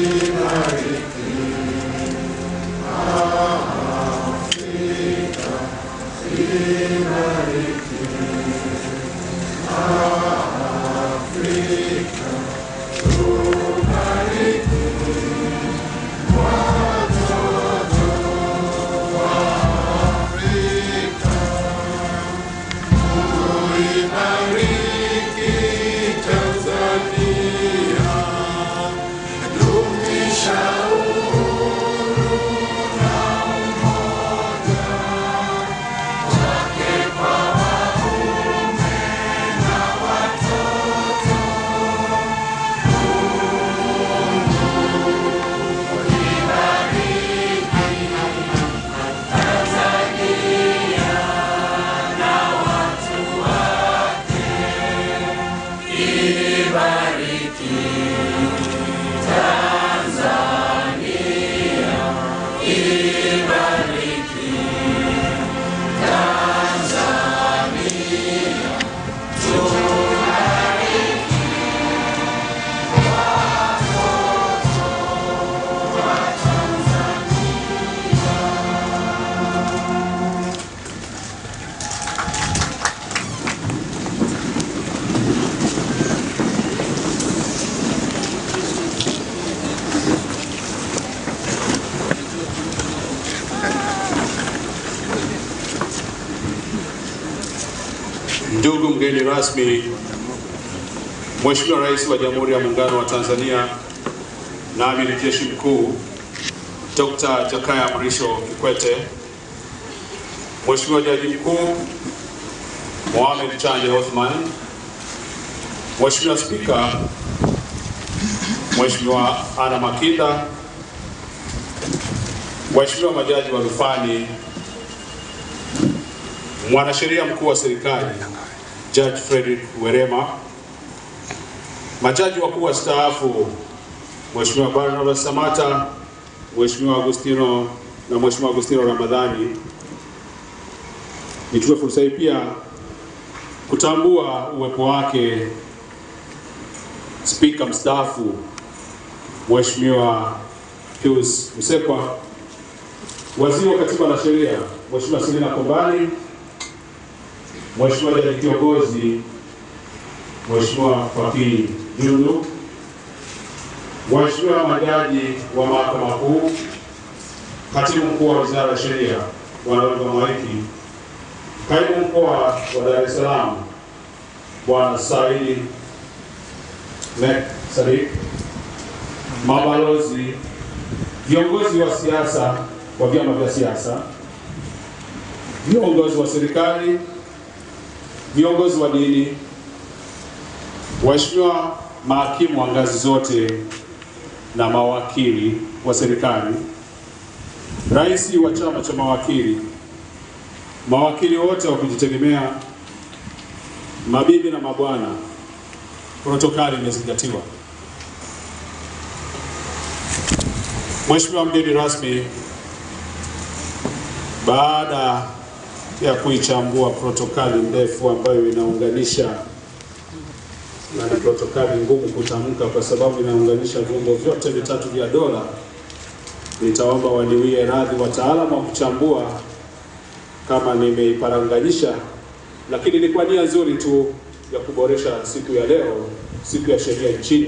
Ndugu mgeni rasmi, Mheshimiwa Rais wa Jamhuri ya Muungano wa Tanzania na Amiri Jeshi Mkuu Dr. Jakaya Mrisho Kikwete, Mheshimiwa Jaji Mkuu Mohamed Chande Othman, Mheshimiwa Spika Mheshimiwa Anna Makinda, Waheshimiwa majaji wa rufani, Mwanasheria Mkuu wa Serikali Judge Frederick Werema, majaji wakuu wastaafu Mheshimiwa Barnabas Samata, Mheshimiwa Agustino na Mheshimiwa Agustino Ramadhani. Nichukue fursa hii pia kutambua uwepo wake Spika mstaafu Mheshimiwa Pius Msekwa, Waziri wa Katiba na Sheria Mheshimiwa Selina Kombani, Mheshimiwa Jaji Kiongozi Mheshimiwa Fakii Julu, Waheshimiwa majaji wa Mahakama Kuu, Katibu Mkuu wa Wizara ya Sheria Bwana Oliver Mwaiki, Kaimu Mkoa wa Dar es Salaam Bwana Saidi Mek Sadik, mabalozi, viongozi wa siasa wa vyama vya siasa, viongozi wa serikali, viongozi wa dini, waheshimiwa mahakimu wa ngazi zote na mawakili wa serikali, rais wa chama cha mawakili, mawakili wote wa kujitegemea, mabibi na mabwana, protokali imezingatiwa. Mheshimiwa mgeni rasmi, baada ya kuichambua protokali ndefu ambayo inaunganisha na ni protokali ngumu kutamka kwa sababu inaunganisha vyombo vyote vitatu vya dola, nitaomba waniwie radhi wataalamu wa kuchambua kama nimeiparanganyisha, lakini ni kwa nia nzuri tu ya kuboresha siku ya leo, siku ya sheria nchini.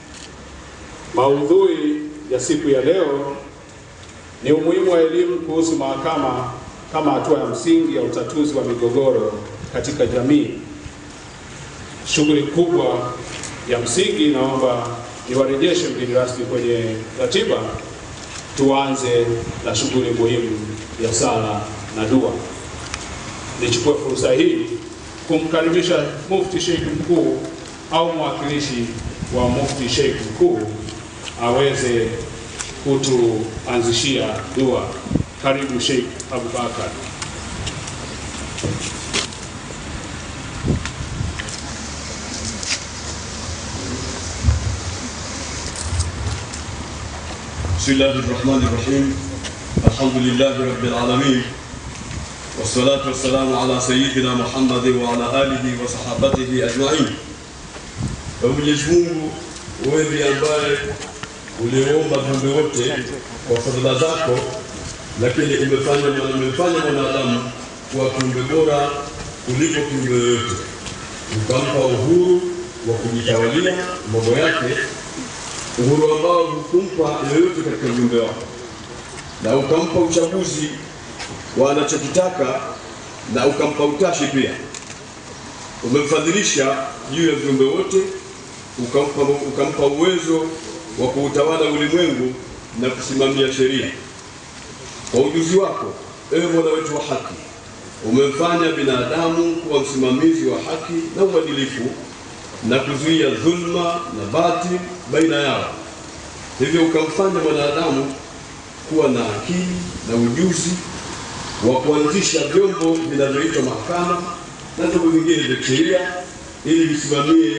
Maudhui ya siku ya leo ni umuhimu wa elimu kuhusu mahakama kama hatua ya msingi ya utatuzi wa migogoro katika jamii. Shughuli kubwa ya msingi, naomba niwarejeshe mgeni rasmi kwenye ratiba. Tuanze na shughuli muhimu ya sala na dua. Nichukue fursa hii kumkaribisha Mufti Sheikh Mkuu au mwakilishi wa Mufti Sheikh Mkuu aweze kutuanzishia dua. Karibu Sheikh Abubakar. بسم الله الرحمن الرحيم الحمد لله رب العالمين والصلاة والسلام على سيدنا Muhammad وعلى آله وصحابته أجمعين. Kwa Mwenyezi Mungu wewe ndiye ambaye ulioomba viumbe wote kwa fadhila zako, lakini umefanya umefanya mwanadamu kuwa kiumbe bora kuliko kiumbe yoyote, ukampa uhuru wa kujitawalia mambo yake, uhuru ambao hukumpa yoyote katika viumbe wako, na ukampa uchaguzi wa anachokitaka na ukampa utashi pia. Umemfadhilisha juu ya viumbe wote, ukampa, ukampa uwezo wa kuutawala ulimwengu na kusimamia sheria. Kwa ujuzi wako, ewe Mola wetu wa haki, umemfanya binadamu kuwa msimamizi wa haki na uadilifu na kuzuia dhulma na batil baina yao. Hivyo ukamfanya mwanadamu kuwa na akili na ujuzi wa kuanzisha vyombo vinavyoitwa mahakama na vyombo vingine vya sheria ili visimamie